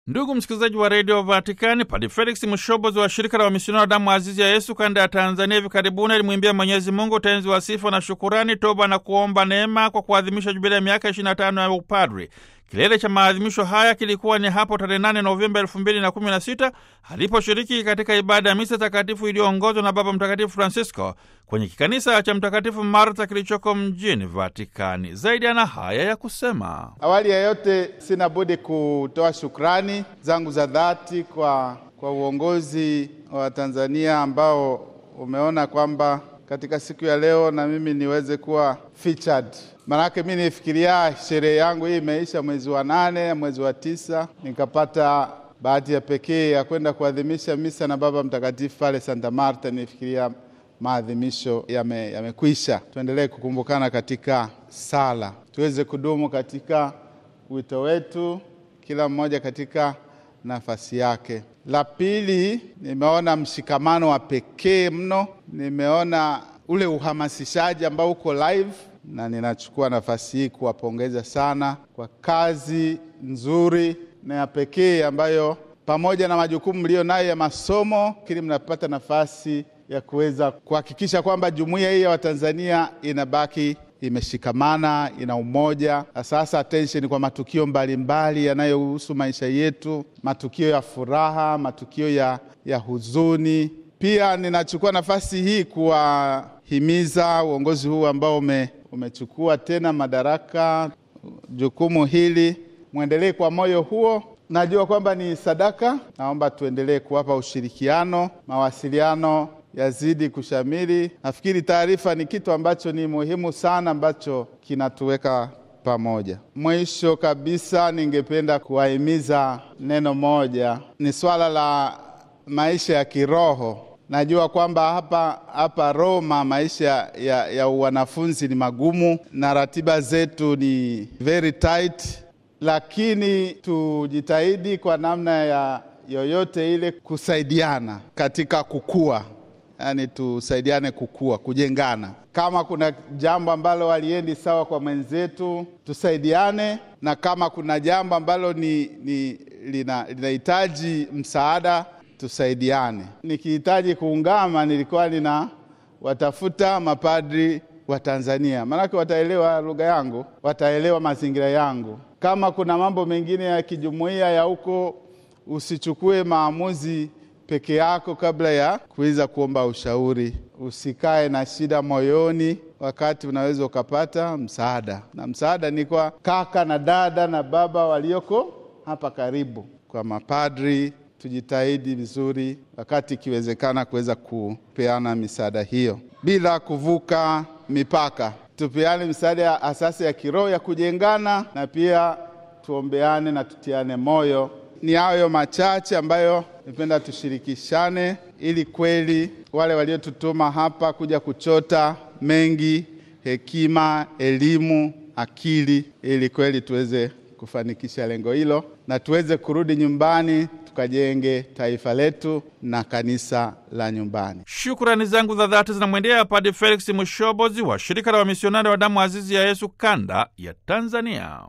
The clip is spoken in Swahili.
Ndugu msikilizaji wa redio Vatikani, Padi Felix Mshobozi wa shirika la wamisionari wa damu azizi ya Yesu kanda ya Tanzania hivi karibuni alimwimbia Mwenyezi Mungu utenzi wa sifa na shukurani, toba na kuomba neema kwa kuadhimisha jubilia ya miaka 25 ya upadri. Kilele cha maadhimisho haya kilikuwa ni hapo tarehe 8 Novemba 2016 aliposhiriki katika ibada ya misa takatifu iliyoongozwa na Baba Mtakatifu Francisco kwenye kikanisa cha Mtakatifu Marta kilichoko mjini Vatikani. Zaidi ana haya ya kusema: Awali ya yote, sina budi kutoa shukrani zangu za dhati kwa, kwa uongozi wa Tanzania ambao umeona kwamba katika siku ya leo na mimi niweze kuwa featured. Maanake mi nifikiria sherehe yangu hii imeisha mwezi wa nane, mwezi wa tisa, nikapata bahati ya pekee ya kwenda kuadhimisha misa na Baba Mtakatifu pale Santa Marta. Nifikiria maadhimisho yamekwisha, yame tuendelee kukumbukana katika sala, tuweze kudumu katika wito wetu, kila mmoja katika nafasi yake. La pili, nimeona mshikamano wa pekee mno, nimeona ule uhamasishaji ambao uko live, na ninachukua nafasi hii kuwapongeza sana kwa kazi nzuri na ya pekee ambayo pamoja na majukumu mlio nayo ya masomo, kili mnapata nafasi ya kuweza kuhakikisha kwamba jumuiya hii ya Watanzania inabaki imeshikamana, ina umoja. Sasa attention kwa matukio mbalimbali yanayohusu maisha yetu, matukio ya furaha, matukio ya, ya huzuni. Pia ninachukua nafasi hii kuwahimiza uongozi huu ambao ume, umechukua tena madaraka, jukumu hili, mwendelee kwa moyo huo. Najua kwamba ni sadaka. Naomba tuendelee kuwapa ushirikiano, mawasiliano yazidi kushamiri. Nafikiri taarifa ni kitu ambacho ni muhimu sana, ambacho kinatuweka pamoja. Mwisho kabisa, ningependa kuwahimiza neno moja, ni swala la maisha ya kiroho. Najua kwamba hapa hapa Roma maisha ya, ya wanafunzi ni magumu na ratiba zetu ni very tight, lakini tujitahidi kwa namna ya yoyote ile kusaidiana katika kukua Yaani, tusaidiane kukua, kujengana. Kama kuna jambo ambalo haliendi sawa kwa mwenzetu, tusaidiane, na kama kuna jambo ambalo ni, ni linahitaji lina msaada, tusaidiane. Nikihitaji kuungama, nilikuwa nina watafuta mapadri wa Tanzania, maanake wataelewa lugha yangu, wataelewa mazingira yangu. Kama kuna mambo mengine ya kijumuiya ya huko, usichukue maamuzi peke yako kabla ya kuweza kuomba ushauri. Usikae na shida moyoni wakati unaweza ukapata msaada, na msaada ni kwa kaka na dada na baba walioko hapa karibu. Kwa mapadri, tujitahidi vizuri, wakati ikiwezekana, kuweza kupeana misaada hiyo bila kuvuka mipaka. Tupeane misaada ya asasi ya kiroho ya kujengana, na pia tuombeane na tutiane moyo. Ni hayo machache ambayo nipenda tushirikishane, ili kweli wale waliotutuma hapa kuja kuchota mengi, hekima, elimu, akili, ili kweli tuweze kufanikisha lengo hilo na tuweze kurudi nyumbani tukajenge taifa letu na kanisa la nyumbani. Shukrani zangu za dhati zinamwendea Padre Felix Mushobozi wa shirika la wamisionari wa damu azizi ya Yesu kanda ya Tanzania.